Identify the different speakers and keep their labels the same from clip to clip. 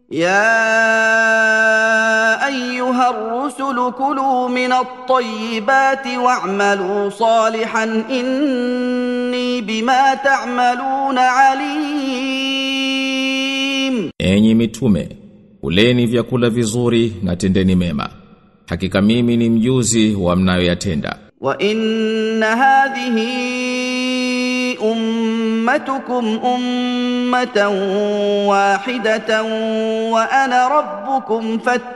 Speaker 1: يا ايها الرسل كلوا من الطيبات واعملوا صالحا اني بما تعملون عليم
Speaker 2: Enyi mitume, kuleni vyakula vizuri na tendeni mema. Hakika mimi ni mjuzi wa mnayoyatenda.
Speaker 1: وان هذه امتكم امه واحده وانا ربكم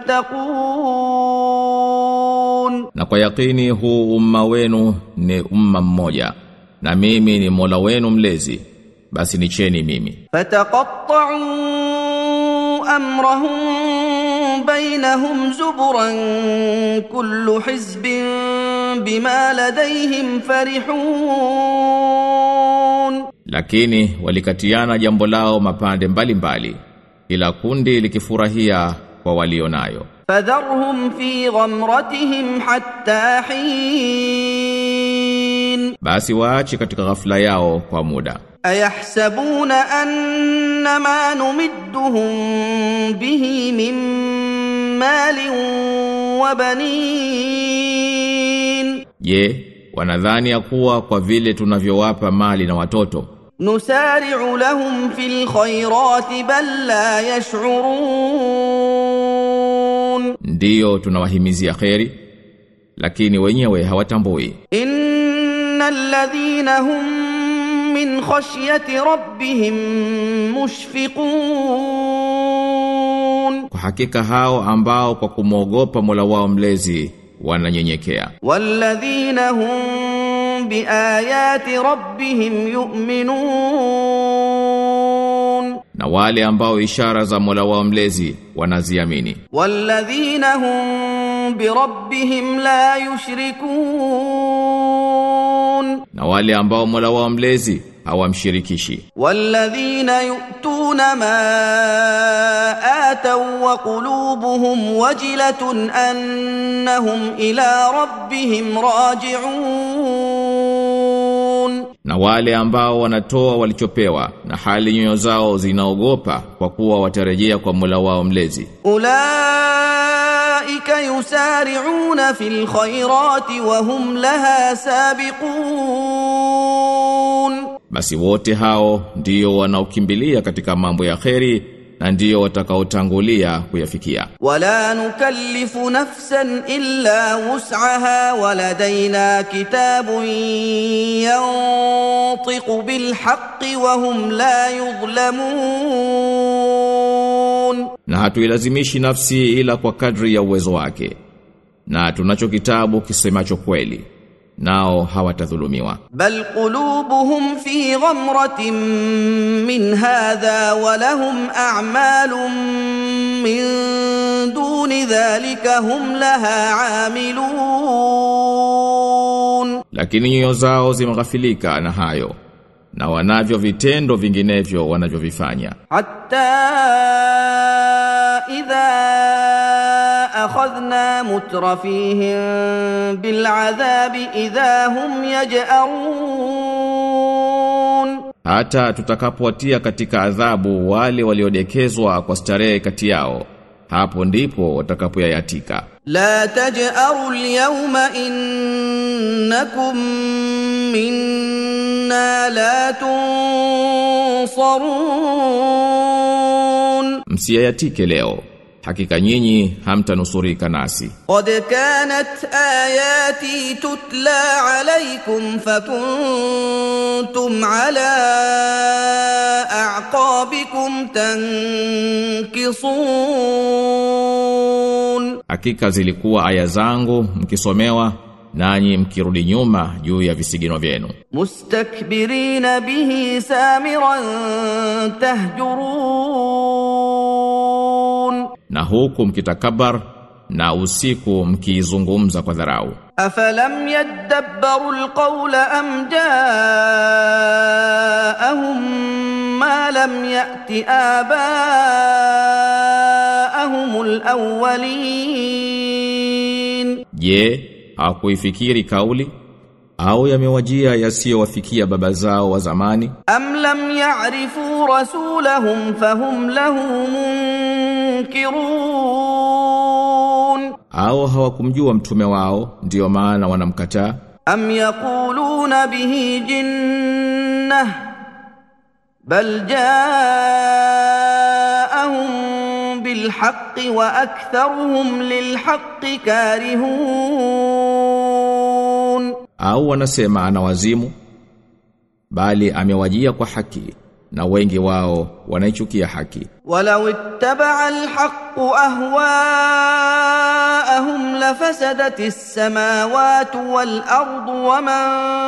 Speaker 1: فاتقون
Speaker 2: Na kwa yakini huu umma wenu ni umma mmoja. Na mimi ni Mola wenu mlezi. Basi nicheni mimi.
Speaker 1: فتقطعوا امرهم بينهم زبرا كل حزب بما لديهم فرحون
Speaker 2: Lakini walikatiana jambo lao mapande mbalimbali mbali, ila kundi likifurahia kwa walionayo.
Speaker 1: فذرهم في غمرتهم حتى حين
Speaker 2: Basi waache katika ghafla yao kwa muda.
Speaker 1: ايحسبون ان ما نمدهم به من مال وبنين
Speaker 2: Je, wanadhani ya kuwa kwa vile tunavyowapa mali na watoto
Speaker 1: نسارع لهم في الخيرات بل لا يشعرون
Speaker 2: ndiyo tunawahimizia kheri lakini wenyewe hawatambui
Speaker 1: ان الذين هم من خشيه ربهم مشفقون
Speaker 2: kwa hakika hao ambao kwa kumwogopa Mola wao mlezi wananyenyekea
Speaker 1: والذين هم بايات ربهم يؤمنون
Speaker 2: na wale ambao ishara za Mola wao mlezi wanaziamini
Speaker 1: والذين هم بربهم لا يشركون
Speaker 2: na wale ambao Mola wao mlezi hawamshirikishi
Speaker 1: والذين يؤتون ما آتوا وقلوبهم وجلة أنهم إلى ربهم راجعون
Speaker 2: na wale ambao wanatoa walichopewa na hali nyoyo zao zinaogopa kwa kuwa watarejea kwa Mola wao mlezi
Speaker 1: أولئك يسارعون في الخيرات وهم لها سابقون
Speaker 2: basi wote hao ndio wanaokimbilia katika mambo ya kheri na ndio watakaotangulia kuyafikia
Speaker 1: ولا نكلف نفسا الا وسعها ولدينا كتاب ينطق بالحق وهم لا يظلمون
Speaker 2: na hatuilazimishi nafsi ila kwa kadri ya uwezo wake na tunacho kitabu kisemacho kweli nao hawatadhulumiwa
Speaker 1: بل قلوبهم في غمره من هذا ولهم اعمال من دون ذلك هم لها عاملون
Speaker 2: lakini nyoyo zao zimeghafilika na hayo na wanavyo vitendo vinginevyo wanavyovifanya
Speaker 1: حتى إذا أخذنا مترفيهم بالعذاب إذا هم يجأرون
Speaker 2: hata tutakapowatia katika adhabu wale waliodekezwa kwa starehe kati yao hapo ndipo watakapoyayatika
Speaker 1: لا تجأروا اليوم إنكم منا لا تنصرون
Speaker 2: msiyayatike leo hakika nyinyi hamtanusurika nasi
Speaker 1: قد كانت آياتي تتلى عليكم فكنتم على أعقابكم تنكصون
Speaker 2: hakika zilikuwa aya zangu mkisomewa nanyi mkirudi nyuma juu ya visigino vyenu
Speaker 1: مستكبرين به سامرا تهجرون
Speaker 2: na huku mkitakabar na usiku mkiizungumza kwa dharau
Speaker 1: أفلم يدبروا القول أم جاءهم ما لم يأت آباءهم الأولين
Speaker 2: je hakuifikiri kauli au yamewajia yasiyowafikia baba zao wa zamani
Speaker 1: أم لم يعرفوا رسولهم فهم له ينكرون
Speaker 2: au hawakumjua mtume wao ndiyo maana wanamkataa
Speaker 1: أم يقولون به جنة بل جاءهم بالحق وأكثرهم للحق كارهون
Speaker 2: au wanasema ana wazimu bali amewajia kwa haki na wengi wao wanaichukia haki
Speaker 1: ولو اتبع الحق اهواءهم لفسدت السماوات والارض ومن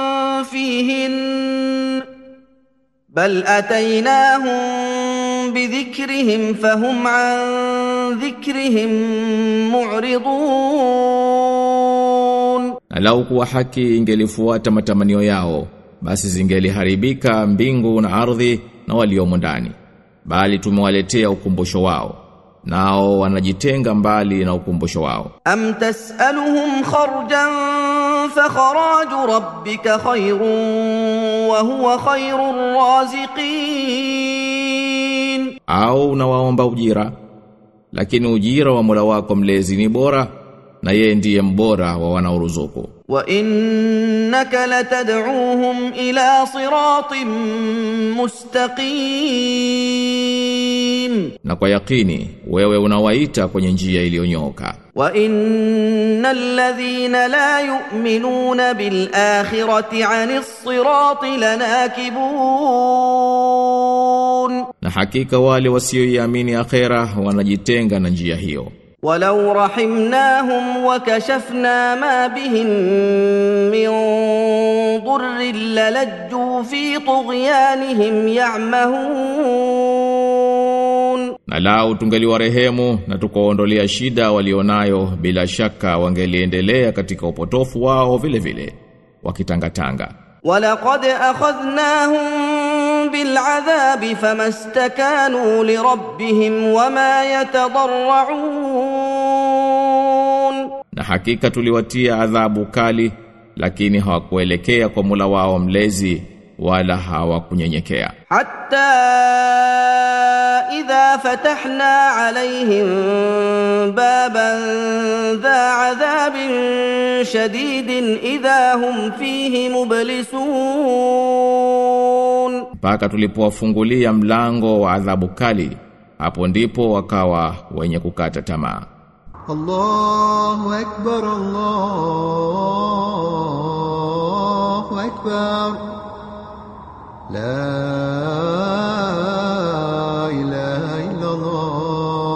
Speaker 1: فيهن بل اتيناهم بذكرهم فهم عن ذكرهم معرضون
Speaker 2: na lau kuwa haki ingelifuata matamanio yao basi zingeliharibika mbingu na ardhi na waliomo ndani bali tumewaletea ukumbusho wao nao wanajitenga mbali na ukumbusho wao
Speaker 1: أم تسألهم خرجا فخراج ربك خير وهو خير الرازقين
Speaker 2: au unawaomba ujira lakini ujira wa Mola wako mlezi ni bora na yeye ndiye mbora wa wanaoruzuku
Speaker 1: وإنك لتدعوهم إلى صراط مستقيم
Speaker 2: na kwa yakini wewe unawaita kwenye njia iliyonyooka
Speaker 1: وإن الذين لا يؤمنون بالآخرة عن الصراط لناكبون
Speaker 2: na hakika wale wasioiamini akhera wanajitenga na njia hiyo
Speaker 1: ولو رحمناهم وكشفنا ما بهم من ضر للجوا في طغيانهم يعمهون
Speaker 2: na lau tungeliwarehemu na tukaondolea shida walionayo bila shaka wangeliendelea katika upotofu wao vile vile wakitangatanga
Speaker 1: ولقد أخذناهم بالعذاب فما استكانوا لربهم وما يتضرعون
Speaker 2: na hakika tuliwatia adhabu kali lakini hawakuelekea kwa Mola wao mlezi wala hawakunyenyekea
Speaker 1: حتى إذا فتحنا عليهم بابا ذا عذاب شديد إذا هم فيه مبلسون
Speaker 2: mpaka tulipowafungulia mlango wa adhabu kali hapo ndipo wakawa wenye kukata tamaa
Speaker 3: الله أكبر الله أكبر لا إله إلا الله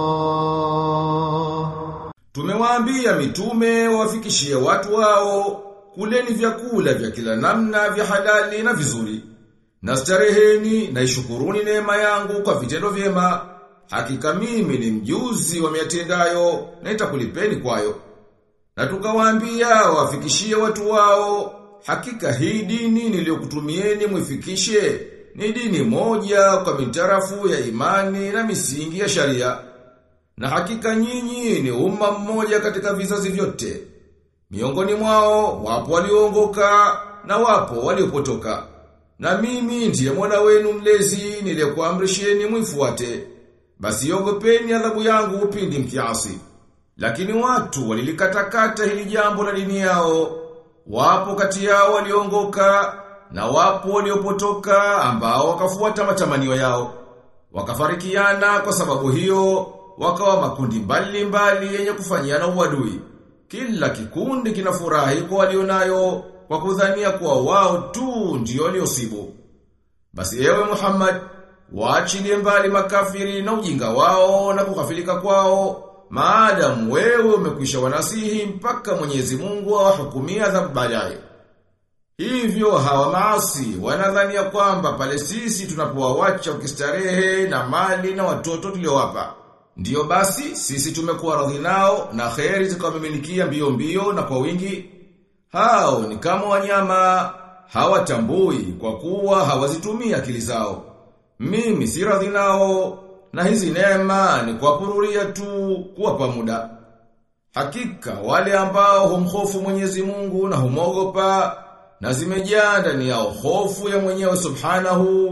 Speaker 4: Tumewaambia mitume wafikishie watu wao kuleni vyakula vya kila namna vya halali na vizuri. Na stareheni na ishukuruni neema yangu kwa vitendo vyema. Hakika mimi ni mjuzi wa miatendayo na nitakulipeni kwayo. Na tukawaambia wafikishie watu wao hakika hii dini niliyokutumieni muifikishe ni dini moja kwa mitarafu ya imani na misingi ya sharia. Na hakika nyinyi ni umma mmoja katika vizazi vyote. Miongoni mwao wapo walioongoka na wapo waliopotoka. Na mimi ndiye Mola wenu mlezi niliyekuamrisheni mwifuate. Basi ogopeni adhabu yangu pindi mkiasi. Lakini watu walilikatakata hili jambo la dini yao. Wapo kati yao walioongoka na wapo waliopotoka ambao wakafuata matamanio yao. Wakafarikiana kwa sababu hiyo wakawa makundi mbali mbali yenye kufanyiana uadui. Kila kikundi kinafurahi kwa walionayo kwa kudhania kuwa wao tu ndio waliosibu. Basi ewe Muhammad, waachilie mbali makafiri na ujinga wao na kukafilika kwao, maadamu wewe umekwisha wanasihi mpaka Mwenyezi Mungu awahukumia adhabu baadaye. Hivyo hawa maasi wanadhania kwamba pale sisi tunapowawacha ukistarehe na mali na watoto tuliowapa. Ndiyo basi sisi tumekuwa radhi nao na kheri zikawamiminikia mbio mbio na kwa wingi. Hao ni kama wanyama hawatambui kwa kuwa hawazitumia akili zao. Mimi si radhi nao na hizi neema ni kuwapururia tu kuwapa muda. Hakika wale ambao humhofu Mwenyezi Mungu na humogopa na zimejaa ndani yao hofu ya mwenyewe Subhanahu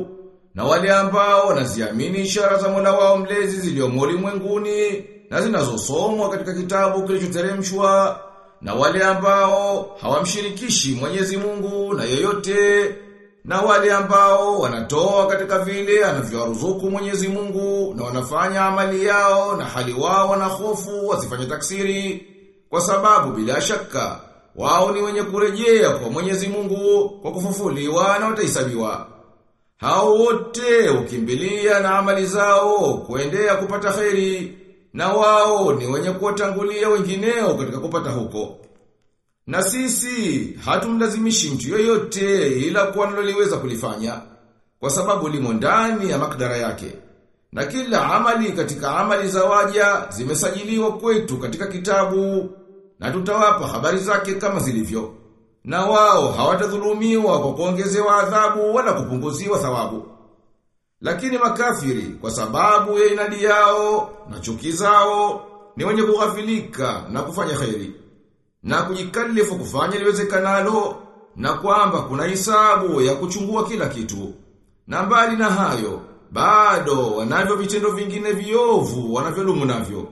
Speaker 4: na wale ambao wanaziamini ishara za Mola wao mlezi ziliomo ulimwenguni na zinazosomwa katika kitabu kilichoteremshwa na wale ambao hawamshirikishi Mwenyezi Mungu na yeyote na wale ambao wanatoa katika vile anavyowaruzuku Mwenyezi Mungu na wanafanya amali yao na hali wao na hofu wasifanye taksiri kwa sababu bila shaka wao ni wenye kurejea kwa Mwenyezi Mungu kwa kufufuliwa na watahesabiwa. Hao wote ukimbilia na amali zao kuendea kupata kheri na wao ni wenye kuwatangulia wengineo katika kupata huko. Na sisi hatumlazimishi mtu yoyote ila kwa analoliweza kulifanya kwa sababu limo ndani ya makdara yake. Na kila amali katika amali za waja zimesajiliwa kwetu katika kitabu na tutawapa habari zake kama zilivyo. Na wao hawatadhulumiwa kwa kuongezewa adhabu wala kupunguziwa thawabu. Lakini makafiri kwa sababu ya inadi yao na chuki zao ni wenye kughafilika na kufanya kheri na kujikalifu kufanya liwezekanalo na kwamba kuna hisabu ya kuchungua kila kitu. Na mbali na hayo, bado wanavyo vitendo vingine viovu wanavyolumu navyo.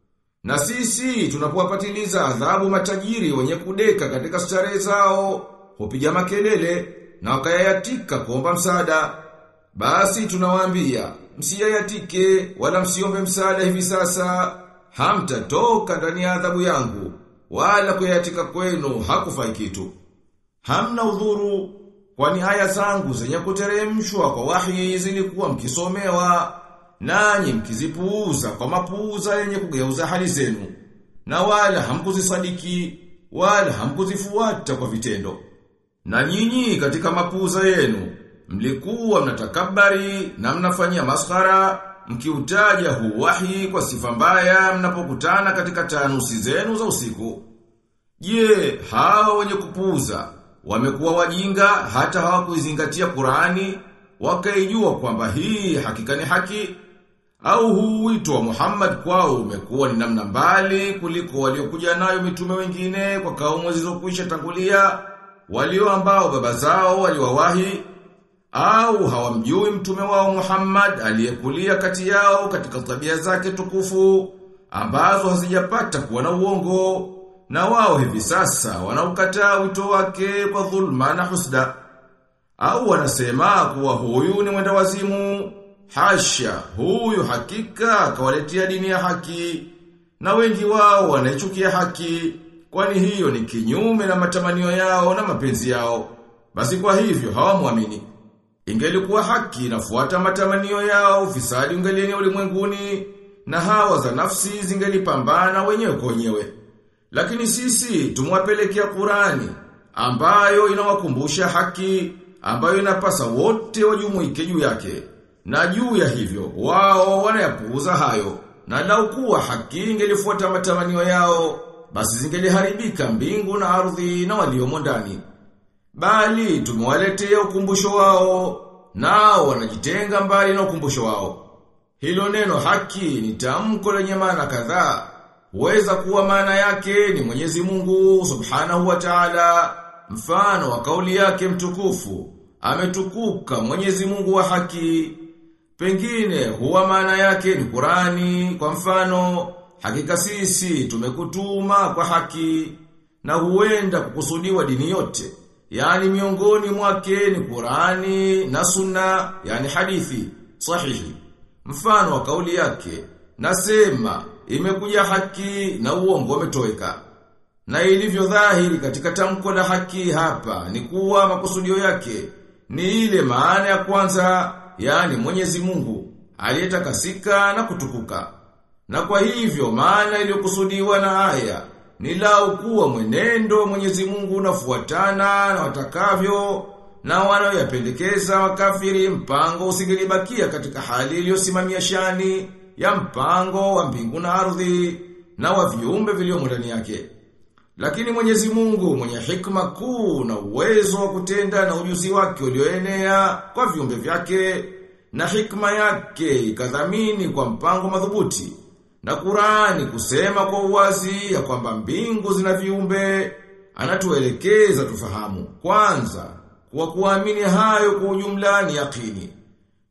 Speaker 4: Na sisi tunapowapatiliza adhabu matajiri wenye kudeka katika starehe zao, hupiga makelele na wakayayatika kuomba msaada. Basi tunawaambia, msiyayatike wala msiombe msaada hivi sasa, hamtatoka ndani ya adhabu yangu, wala kuyayatika kwenu hakufai kitu. Hamna udhuru, kwani aya zangu zenye kuteremshwa kwa wahi zilikuwa mkisomewa, nanyi mkizipuuza kwa mapuuza yenye kugeuza hali zenu, na wala hamkuzisadiki, wala hamkuzifuata kwa vitendo. Na nyinyi katika mapuuza yenu, mlikuwa mnatakabari na mnafanyia maskhara, mkiutaja huu wahi kwa sifa mbaya mnapokutana katika tanusi zenu za usiku. Je, hao wenye kupuuza wamekuwa wajinga hata hawakuizingatia Qur'ani wakaijua kwamba hii hakika ni haki au huu wito wa Muhammad kwao umekuwa ni namna mbali kuliko waliokuja nayo mitume wengine kwa kaumu zilizokwisha tangulia walio ambao baba zao waliwawahi au hawamjui mtume wao Muhammad aliyekulia kati yao katika tabia zake tukufu ambazo hazijapata kuwa na uongo na wao hivi sasa wanaukataa wito wake kwa dhulma na husda au wanasema kuwa huyu ni mwenda wazimu hasha huyu hakika akawaletea dini ya haki na wengi wao wanaichukia haki kwani hiyo ni kinyume na matamanio yao na mapenzi yao basi kwa hivyo hawamwamini Ingelikuwa haki inafuata matamanio yao, fisadi ungelieni ulimwenguni, na hawa za nafsi zingelipambana wenyewe kwa wenyewe. Lakini sisi tumwapelekea Qurani ambayo inawakumbusha haki, ambayo inapasa wote wajumuike juu yake. Na juu ya hivyo, wao wanayapuuza hayo. Na lau kuwa haki ingelifuata matamanio yao, basi zingeliharibika mbingu na ardhi na waliomo ndani. Bali tumewaletea ukumbusho wao, nao wanajitenga mbali na ukumbusho wao. Hilo neno haki ni tamko lenye maana kadhaa. Huweza kuwa maana yake ni Mwenyezi Mungu Subhanahu wa Ta'ala, mfano wa kauli yake mtukufu, ametukuka Mwenyezi Mungu wa haki. Pengine huwa maana yake ni Qurani, kwa mfano, hakika sisi tumekutuma kwa haki, na huenda kukusudiwa dini yote. Yani miongoni mwake ni Qurani na Sunna, yani hadithi sahihi. Mfano wa kauli yake, nasema imekuja haki na uongo umetoweka. Na ilivyo dhahiri katika tamko la haki hapa ni kuwa makusudio yake ni ile maana ya kwanza, yani Mwenyezi Mungu aliyetakasika na kutukuka. Na kwa hivyo maana iliyokusudiwa na aya ni lau kuwa mwenendo Mwenyezi Mungu unafuatana na watakavyo na wanaoyapendekeza wakafiri mpango usingelibakia katika hali iliyosimamia shani ya mpango wa mbingu na ardhi na wa viumbe vilivyomo ndani yake. Lakini Mwenyezi Mungu mwenye hikma kuu na uwezo wa kutenda na ujuzi wake ulioenea kwa viumbe vyake na hikma yake ikadhamini kwa mpango madhubuti na Qurani kusema kwa uwazi ya kwamba mbingu zina viumbe, anatuelekeza tufahamu. Kwanza, kwa kuamini hayo kwa ujumla ni yakini.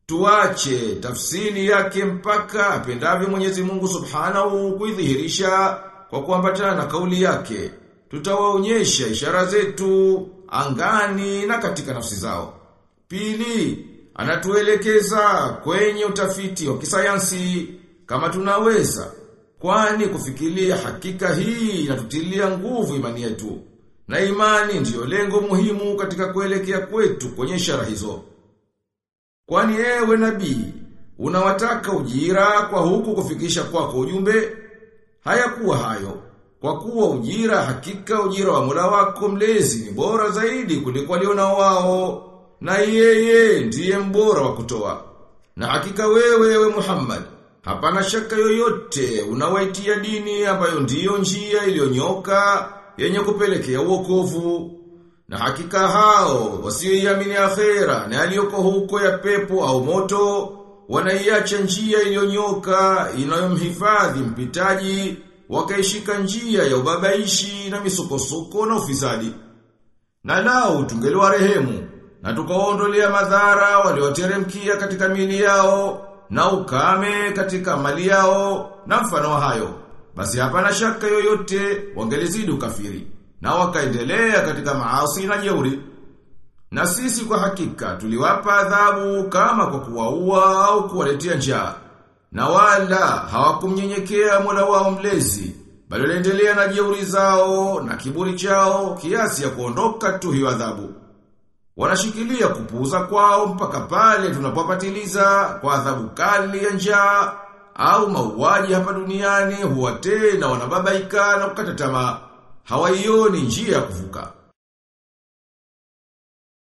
Speaker 4: Tuache tafsiri yake mpaka apendavyo Mwenyezi Mungu Subhanahu kuidhihirisha kwa kuambatana na kauli yake. Tutawaonyesha ishara zetu angani na katika nafsi zao. Pili, anatuelekeza kwenye utafiti wa kisayansi kama tunaweza. Kwani kufikiria hakika hii inatutilia nguvu imani yetu. Na imani ndiyo lengo muhimu katika kuelekea kwetu kwenye ishara hizo. Kwani ewe nabii, unawataka ujira kwa huku kufikisha kwako ujumbe? Hayakuwa hayo. Kwa kuwa ujira hakika ujira wa Mola wako mlezi ni bora zaidi kuliko walionao wao na yeye ndiye mbora wa kutoa. Na hakika wewe we Muhammad hapana shaka yoyote unawaitia dini ambayo ndiyo njia iliyonyoka yenye kupelekea uokovu. Na hakika hao wasioiamini akhera na aliyoko huko ya pepo au moto wanaiacha njia iliyonyoka inayomhifadhi mpitaji wakaishika njia ya ubabaishi na misukosuko na ufisadi. Na lao tungeliwa rehemu na tukaondolea madhara walioteremkia katika mili yao na ukame katika mali yao na mfano wa hayo. Basi hapana shaka yoyote wangelizidi ukafiri na wakaendelea katika maasi na jeuri. Na sisi kwa hakika tuliwapa adhabu kama kwa kuwaua au kuwaletea njaa. Na wala hawakumnyenyekea Mola wao mlezi, bali waliendelea na jeuri zao na kiburi chao kiasi ya kuondoka tu hiyo adhabu. Wanashikilia kupuuza kwao mpaka pale tunapopatiliza kwa adhabu kali ya njaa au mauaji hapa duniani huwa tena wanababaika na kukata tamaa. Hawaioni njia ya kuvuka.